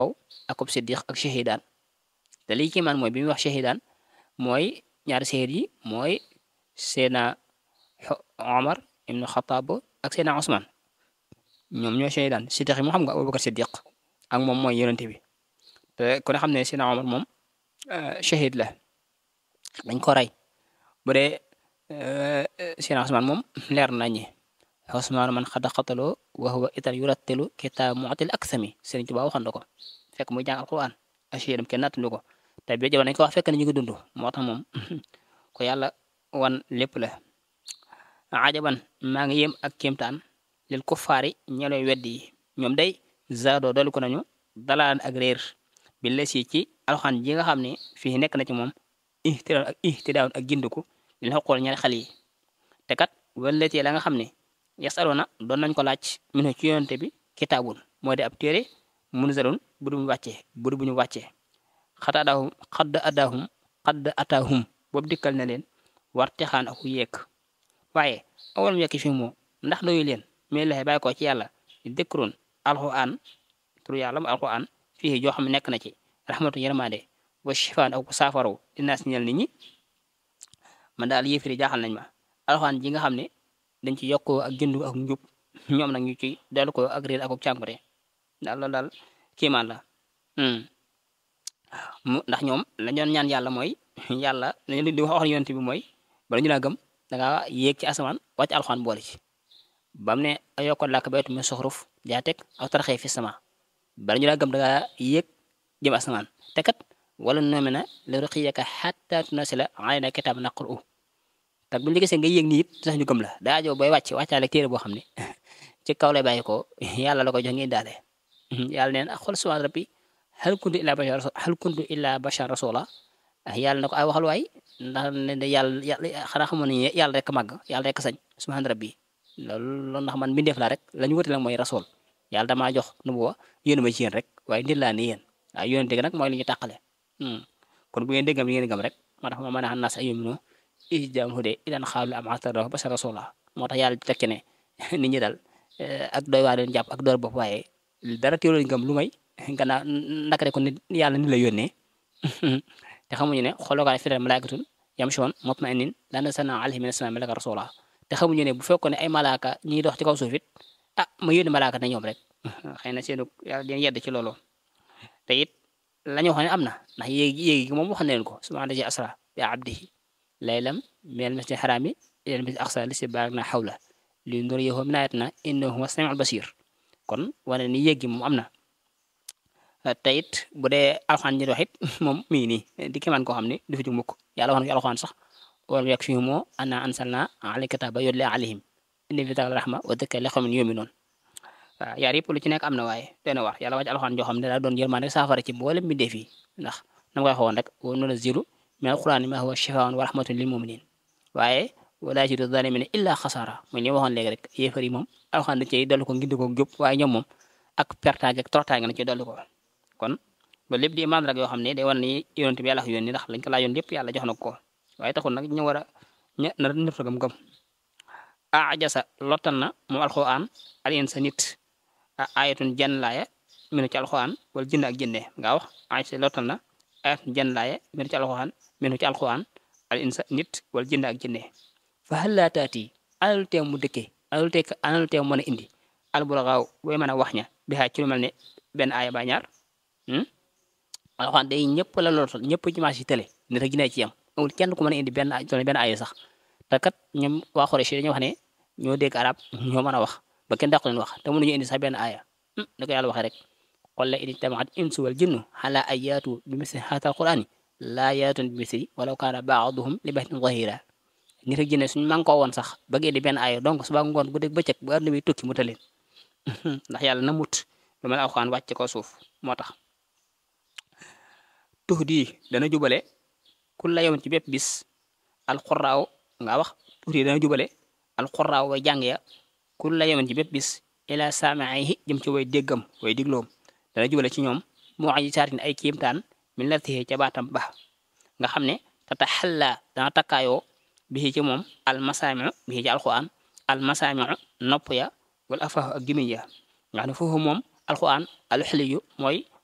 akub siddiq ak shahidaan te lii kii man mooy bi muy wax shahidaan mooy ñaari shahid yi mooy seena Omar ibnu Xataab ak seena Osman ñoom ñooy shahidaan siddiq yi moo xam nga Abubakar siddiq ak moom mooy yonente bi te ku ne xam ne seena Omar moom shahid la dañ ko rey bu dee seena Osman moom leer nañi Osman man xada xataloo wa huwa itan yurattilu kitaab mu'til aksami Sëriñ Tuubaa waxoon na ko fekk muy jàng alquran ashiyadam kenn nattandi ko te bi jamono dañ ko wax fekk na ñu ngi dund moo tax moom ko yàlla wan lépp la ajaban maa ngi yem ak kéemtaan lil kuffaari ñelooy weddi yi ñoom day zaadoo dolli ko nañu dalaan ak réer bi les yi ci alxaan ji nga xam ne fii nekk na ci moom ihtidaaw ak ihtidaaw ak gindiku li la xool ñaari xale yi te kat walletee la nga xam ne yasaluna doon nañ ko laaj minu ci yonente bi kitaabun moo di ab téere munzalun bu du wàccee bu du bu ñu wàccee xat adaahum xadd adaahum xadd ataahum boobu dikkal na leen war texaan aku yéeg waaye awalam yekki fi moo ndax doyu leen mais laxe bàyyi ko ci yàlla dëkkuroon alxuraan turu yàlla mu alxuraan fii joo xam ne nekk na ci rahmatu yërmande wa shifaan ak saafaraw dinaas ñel nit ñi man daal yéefiri jaaxal nañ ma alxuraan ji nga xam ne dañ ci yokkoo ak jëndu ak njub ñoom nag ñu ci dellu ko ak réer ak ak cànkute daal loolu daal kiimaan la mu ndax ñoom la ñoon ñaan yàlla mooy yàlla lañu di wax yonent bi mooy bala ñu laa gëm danga yéeg ci asamaan wàcc alxuraan boole ci bam ne ayokko làkk baytu min suxruf jaa teg aw tarxee fi sama bala ñu laa gëm danga yéeg jëm asamaan te kat wala noome na la ruqiyaka xatta tunasila alayna kitaab naqru te bu ñu gisee nga yéeg nii it sax ñu gëm la daa joo booy wàcc wàccaale téere boo xam ne ci kaw lay bàyyi ko yàlla la ko jox ngeen daale yàlla neen ak xool subhaan rabbi hal kuntu illa bashar hal kuntu illa bashar rasula yàlla na ko ay waxal waay ndax ne de yàlla yàlla xanaa xamoon ne yàlla rek màgg yàlla rek sañ subhaan rabbi loolu loolu ndax man mbindeef laa rek la ñu wute nag mooy rasul yàlla damaa jox nu bu yéen ma ci yéen rek waaye nit laa ni yéen waaye yéen dégg nag mooy li ñu tàqale kon bu ngeen déggam li ngeen gëm rek moo tax ma mën a xam naas ay yomino isjaam hude idan xaalu am atara bashar rasula moo tax yàlla tekki ne nit ñi daal ak doy waa leen jàpp ak door bopp waaye dara teewlu lañ gëm lu may gannaaw naka rek ko nit yàlla ni la yónnee te xamuñu ne xoolookaay fi malaikatun yamshuun mutma'innin laa nazzalnaa alayhim mina samaa'i malakan rasuula te xamuñu ne bu fekkoon ne ay malaaka ñi dox ci kaw suuf it ah ma yónni malaaka na ñoom rek xëy na seenu yàlla leen yedd ci loolu te it la ñu wax ne am na ndax yéegi yéegi gi moom wax na leen ko subhaana llazi asra bi abdihi laylan minal masjidil haraami ilal masjidil aqsaa llazii baaraknaa hawlahu linuriyahu min aayatinaa innahu huwa samiul basiir kon wane ni yéegi moom am na te it bu dee alxaan ñi wax it moom mi ngi nii di kéemaan koo xam ne du fi jóg mukk yàlla wax na ci alxaan sax wala yak fi moo anna ansalna alayka kitaaba yutla alayhim inna fi zaalika rahma wa dhikra li qawmin yu'minuun waaw yaar yëpp lu ci nekk am na waaye dana war yàlla wàcc alxaan joo xam ne daa doon yërmande saafara ci mboolem mi def yi ndax na ma koy waxoon rek wa nunazzilu mina al-qur'aani maa huwa shifaa'un wa rahmatun lil mu'miniin waaye wala yaziidu zaalimiina illaa xasaara mooy li ma waxoon léegi rek yéefar yi moom alxaan da cey dolli ko ngindi ko jub waaye ñoom moom ak pertaange ak tortaange na ci dolli ko kon ba lépp di imaan rek yoo xam ne day wan ni yonent bi yàlla yónni ndax lañ ko laajoon lépp yàlla jox na ko waaye taxul nag ñu war a ña na nëpp gëm gëm ajasa lottal na moom alxuraan alien sa nit ayatun jenn laaya minu ci alxuraan wala jënd ak jënde nga wax ajasa lottal na ayatun jenn laaya minu ci alxuraan minu ci alxuraan alien sa nit wala jënd ak jënde fa hal laa taati analu teew mu dëkkee analu teew analu teew mën a indi albulagaaw booy mën a wax ña bi xaaj ci lu mel ne benn aaya ba ñaar alxuraan day ñëpp la lootal ñëpp ci marché télé nit ak jinne ci yam amul kenn ku mën a indi benn benn aaya sax te kat ñoom waa Xuraysh dañoo wax ne ñoo dégg arab ñoo mën a wax ba kenn dàqu leen wax te mënuñu indi sax benn aaya da ko yàlla waxee rek qul la in ijtamaat insu wal jinnu ala an yaatu bi misli haadal qur'aani laa yaatun bi misli walaw kaana ba'duhum li ba'din zahiira nit ak jinne suñu man koo woon sax bëgg indi benn aaya donc suba ngoon guddeeg bëccëg bu àdduna bi tukki mu taleen ndax yàlla na mut lu mel alxuraan wàcc ko suuf moo tax tux di dana jubale ku la yoon ci bépp bis alxuraaw nga wax tux di dana jubale alxuraaw way jàng ya ku la yoon ci bépp bis ila saamaihi jëm ci way déggam way digloom dana jubale ci ñoom moo aji saatin ay kiimtaan min la tixee ca baatam ba nga xam ne tata xalla dana takkaayoo bi ci moom almasaamiu bi ci alxuraan almasaamiu nopp ya wala afaahu ak gimiñ ya nga xam ne foofu moom alxuraan alxiliyu mooy